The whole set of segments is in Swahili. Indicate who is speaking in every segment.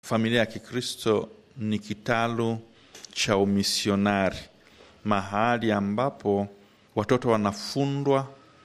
Speaker 1: familia ya Kikristo ni kitalu cha umisionari, mahali ambapo watoto wanafundwa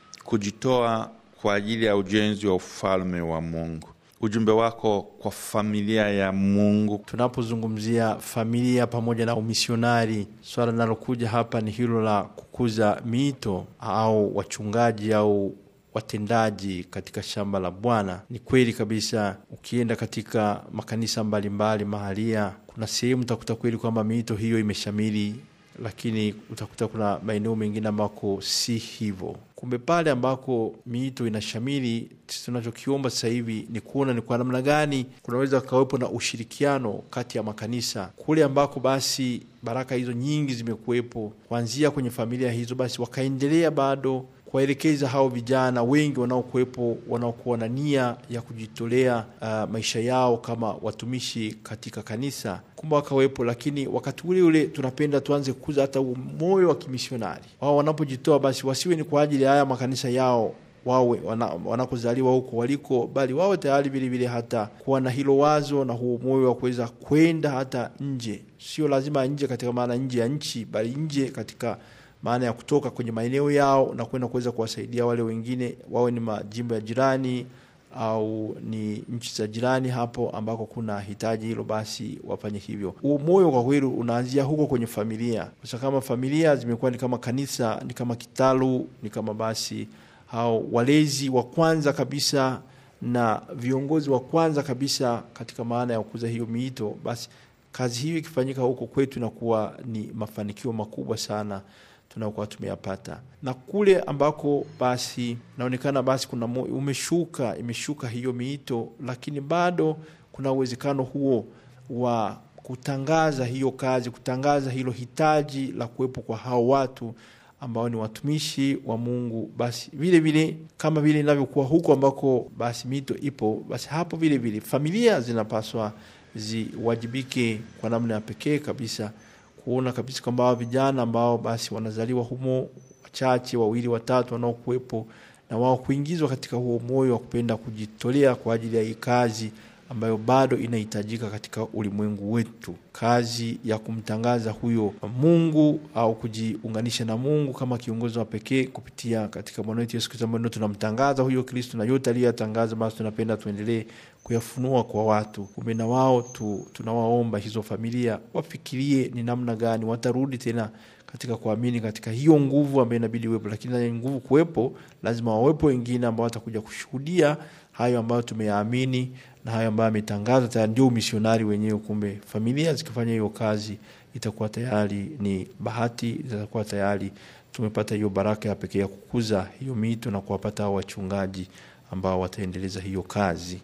Speaker 1: kujitoa kwa ajili ya ujenzi wa ufalme wa Mungu. Ujumbe wako kwa familia ya Mungu.
Speaker 2: Tunapozungumzia familia pamoja na umisionari, swala linalokuja hapa ni hilo la kukuza miito au wachungaji au watendaji katika shamba la Bwana. Ni kweli kabisa, ukienda katika makanisa mbalimbali mahalia, kuna sehemu utakuta kweli kwamba miito hiyo imeshamiri, lakini utakuta kuna maeneo mengine ambako si hivyo. Kumbe pale ambako miito inashamiri, tunachokiomba sasa hivi ni kuona ni kwa namna gani kunaweza kukawepo na ushirikiano kati ya makanisa kule ambako basi baraka hizo nyingi zimekuwepo kuanzia kwenye familia hizo, basi wakaendelea bado kuwaelekeza hao vijana wengi wanaokuwepo wanaokuwa na nia ya kujitolea uh, maisha yao kama watumishi katika kanisa, kumbe wakawepo. Lakini wakati ule ule tunapenda tuanze kukuza hata moyo wa kimisionari. Wao wanapojitoa basi wasiwe ni kwa ajili ya haya makanisa yao wawe wanakozaliwa wana huko waliko, bali wawe tayari vilevile hata kuwa na hilo wazo na huo moyo wa kuweza kwenda hata nje, sio lazima nje katika maana nje ya nchi, bali nje katika maana ya kutoka kwenye maeneo yao na kwenda kuweza kuwasaidia wale wengine, wawe ni majimbo ya jirani au ni nchi za jirani hapo ambako kuna hitaji hilo, basi wafanye hivyo. Huo moyo kwa kweli unaanzia huko kwenye familia, kwa kama familia zimekuwa ni kama kanisa, ni kama kitalu, ni kama basi hao walezi wa kwanza kabisa na viongozi wa kwanza kabisa katika maana ya kukuza hiyo miito, basi kazi hiyo ikifanyika huko kwetu inakuwa ni mafanikio makubwa sana tunakuwa tumeyapata na kule ambako basi naonekana basi kuna umeshuka imeshuka hiyo miito, lakini bado kuna uwezekano huo wa kutangaza hiyo kazi, kutangaza hilo hitaji la kuwepo kwa hao watu ambao ni watumishi wa Mungu. Basi vile vile kama vile inavyokuwa huko ambako basi mito ipo, basi hapo vile vile familia zinapaswa ziwajibike kwa namna ya pekee kabisa kuona kabisa kwamba hao vijana ambao basi wanazaliwa humo wachache wawili watatu wanaokuwepo na wao kuingizwa katika huo moyo wa kupenda kujitolea kwa ajili ya hii kazi ambayo bado inahitajika katika ulimwengu wetu, kazi ya kumtangaza huyo Mungu au kujiunganisha na Mungu kama kiongozi wa pekee kupitia katika Bwana wetu Yesu Kristo, ambayo tunamtangaza huyo Kristo na yote aliyoyatangaza, basi tunapenda tuendelee kuyafunua kwa watu. Kumbe na wao tu, tunawaomba hizo familia wafikirie ni namna gani watarudi tena katika kuamini katika hiyo nguvu ambayo inabidi iwepo, lakini na nguvu kuwepo, lazima wawepo wengine ambao watakuja kushuhudia hayo ambayo tumeyaamini na hayo ambayo ametangaza tayari, ndio umisionari wenyewe. Kumbe familia zikifanya hiyo kazi, itakuwa tayari ni bahati, itakuwa tayari tumepata hiyo baraka ya pekee ya kukuza hiyo mito na kuwapata hao wachungaji ambao wataendeleza hiyo kazi.